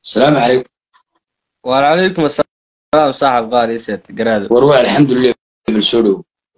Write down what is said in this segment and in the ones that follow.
asalaamu calaykum وعليكم السلام صاحب قال يسات قراد war waa alxamdulilah bal soo dhow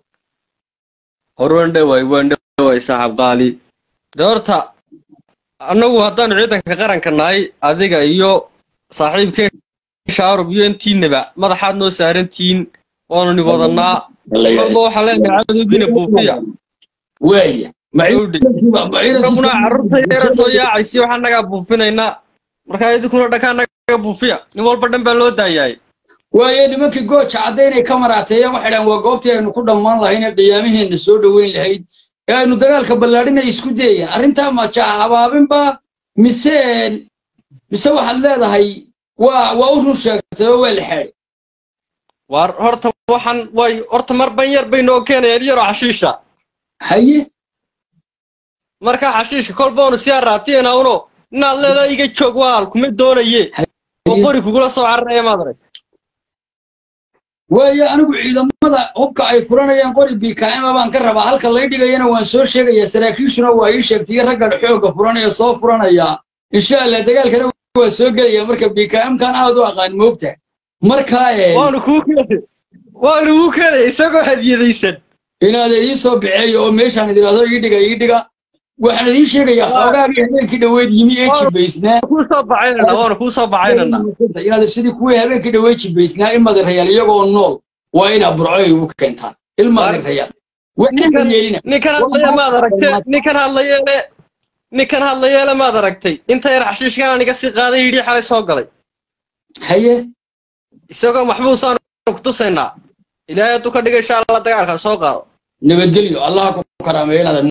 هروان دواي وان دواي صاحب قالي دورتا annagu haddaan ciidanka qaranka nahay adiga iyo saaxiibkeen shaarub iyo intiinaba madaxaad noo saarantihiin waanu ni wadanaa marba waxaa leenahay cadowgiina buufiya waaya Dhowdhi. annaguna carruurta yara soo yaacaysi waxaan nagaa buufinaynaa markaa idinkuna dhakaa naga buufiya nin walba dhan baa loo daayaay waaye nimankii gooja caddaynay ka maraateeyeen waxay dhahan waa goobtii aynu ku dhammaan lahayn ee qiyaamaheenna soo dhoweyn lahayd ee aynu dagaalka ballaadhinay isku dayeen arrintaa majaa habaabinba mise mise waxaad leedahay waa waa u run sheegtay oo waa la xeeday waar horta waxaan way horta mar ban yar bay noo keenayaan yaroo xashiisha haye markaa xashiishka kolba onu sii araatiyena uno inaad leedahay iga joog waal kuma doonaye oo qori kugula soo cararaya maad arag waayo anigu ciidamada hubka ay furanayaan qori bkm baan ka rabaa halka lay dhigayana waan soo sheegayaa saraakiishuna waa ii sheegtay raggan xoogga furanaya soo furanaya insha allah dagaalkana waa soo gelaya marka bkm kan aad u aqaan moogta markaa ee waanu kuu keenay waanu kuu keenay isagoo hadiyadaysan inaad idiin soo biceeyo oo meeshaan idiraahdo ii dhiga ii dhiga waxaan idiin sheegayaa xoogaagii habeenkii dhoweyd yimi ee jibaysnaa kuu soo bacaynana waanu kuu soo bacaynana inaad sidii kuwii habeenkii dhoweyd jibaysnaa in madarayaan iyagoo nool waa inaa burcoy ugu keentaan ilmadarayaan waxaan yeelina ninkan hadlaya maad aragtay ninkan hadlayeele ninkan hadlayeele maad aragtay inta yar xashiishkan aniga sii qaaday yidhi xalay soo galay haye isagoo maxbuusaan ku tusaynaa ilaahay hadduu ka dhiga insha allah dagaalka soo qaado nabadgelyo allah ku karaameeyo inaad